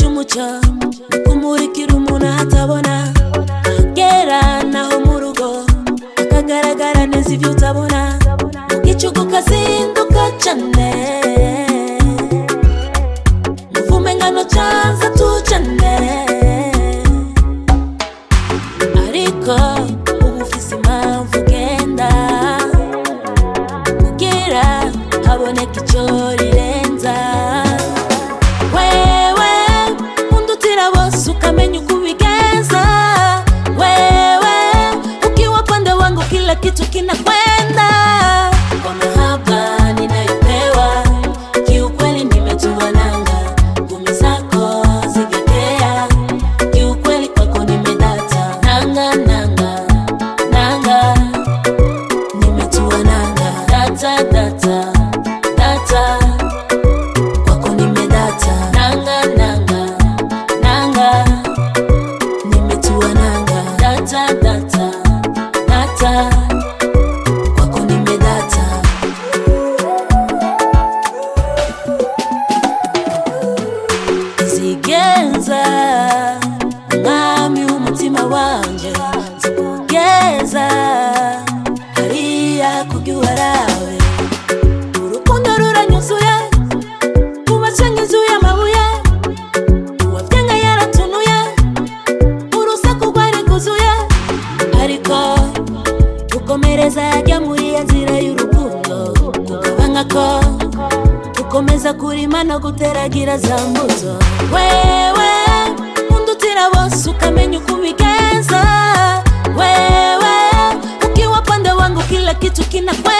umucyo kumurikira umuntu ahatabona kera naho mu rugo akagaragara neza ibyo utabona ugicugu ukazinduka cyane muvume ngano cyanza tucane ariko ubu ufise impamvu ugenda kugira haboneka icyo rirenza wewe undutira bose ukamenya uko ubigeza wewe ukiwa pande wangu kila kitu kinakwenda kwa mahaba ninayopewa kiukweli nimetuwananga ngumi zako zigetea kiukweli kwako nimedata nanga nanga nanga nimetuwananga data data data kwako nimedata nanga nanga nanga nimetuwananga data data data kwako nimedata zigenza umwami w'umutima wanjye zikugeza hariya kubyo uwarawe urukundo ruranyuzuye rwubatse nk'inzu y'amabuye uwabyenga yaratunuye urusaku rwari rwuzuye ariko gukomereza yajya muri iyo nzira y'urukundo kugabanya ko ukomeza kurima no guteragira za mbuto wewe undutira bose ukamenya uko ubigenza wewe ukiwa pande wangu kila kitu kinakwenda